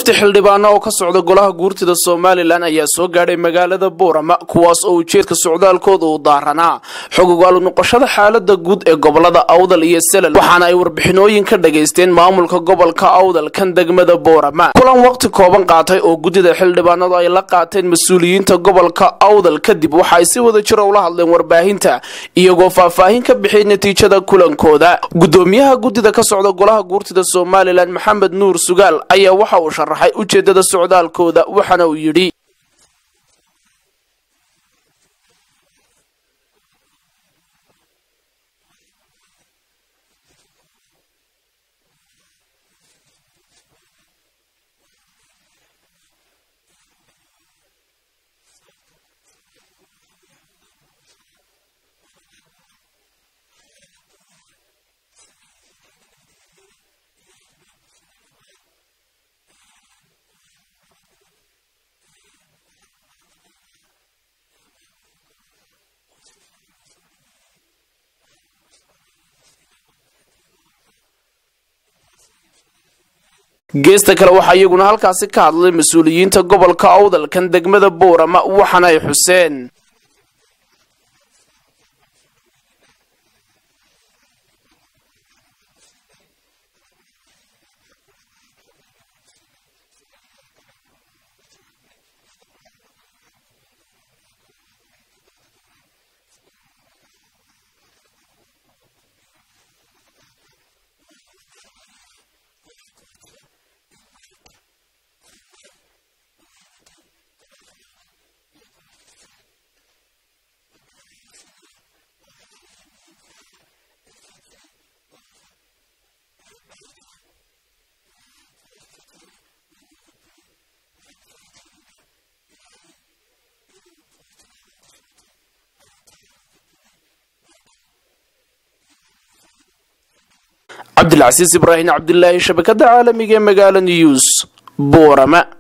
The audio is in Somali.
wafti xildhibaano oo ka socda golaha guurtida somalilan ayaa soo gaadhay magaalada boorama kuwaas oo ujeedka socdaalkooda uu daaranaa xog ogaalu noqoshada xaalada guud ee gobolada awdal iyo selal waxaana ay warbixinooyin ka dhagaysteen maamulka gobolka awdal kan degmada boorama kulan waqti kooban qaatay oo guddida xildhibaanadu ay la qaateen mas-uuliyiinta gobolka awdal kadib waxa ay si wada jiro ula hadleen warbaahinta iyagoo faahfaahin ka bixiyay natiijada kulankooda gudoomiyaha guddida ka socda golaha guurtida somalilan maxamed nuur sugaal ayaa waxa uu sharaxay ujeedada socdaalkooda waxaana uu yidhi geesta kale waxaa iyaguna halkaasi ka hadlay mas-uuliyiinta gobolka awdalkan degmada boorama waxaana ay xuseen cabdilcasiis ibraahim cabdilaahi shabakada caalamiga ee magaala news boorama